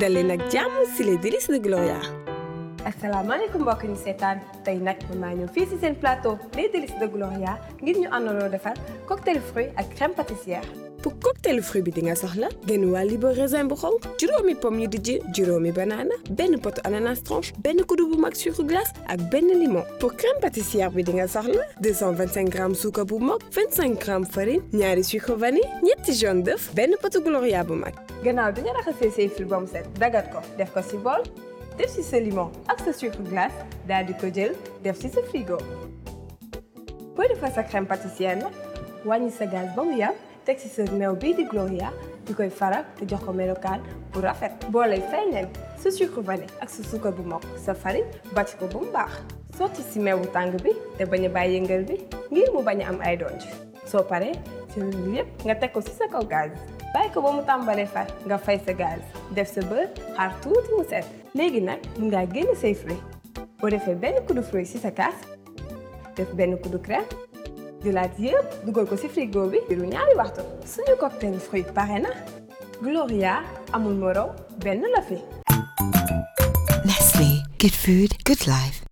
dal leen ak jàmm si les délices de Gloria. asalaamaaleykum mbokk ñu seetaan tey nag mën naa ñëw fii si seen plateau les délices de Gloria ngir ñu àndandoo defar cocktail fruit ak crème pâtissière. pour cocktail fruit bi di nga soxla genn wàll libre raisin bu xonk juróomi pomme yu dijj juróomi banana benn pot ananas tranche benn kuddu bu mag sucre glace ak benn limon. pour crème pâtissière bi di nga soxla 225 grammes suukar bu mag 25 grammes farine ñaari sucre vanille ñetti jaune d'œuf benn potu Gloria bu mag. gannaaw bi nga raxasee say fil ba mu set dagat ko def ko si bool def si sa limon ak sa sucre glace daal di ko jël def si sa frigo. boo defar sa crème pâtissière nag wàññi sa gaz ba mu yam teg ci sa meew bii di Gloria di koy faral te jox ko melokaan bu rafet boo lay fay leen sa sucre vanille ak sa suukar bu mokk sa farine bàcc ko ba mu baax sotti ci meewu tàng bi te bañ a bàyyi yëngal bi ngir mu bañ a am ay donj soo paree ci loolu yépp nga teg ko ci sa kaw gaz bàyyi ko ba mu tàmbalee far nga fay sa gaz def sa beurre xaar tuuti mu set léegi nag mun ngaa génn say fruit boo defee benn kuddu fruit ci sa kaas def benn kuddu crème jëlaat yëpp dugal ko ci frigo bi diiru ñaari waxtu suñu cocktail fruit pare na Gloria amul morom benn la fi Nestle. Good food, good life.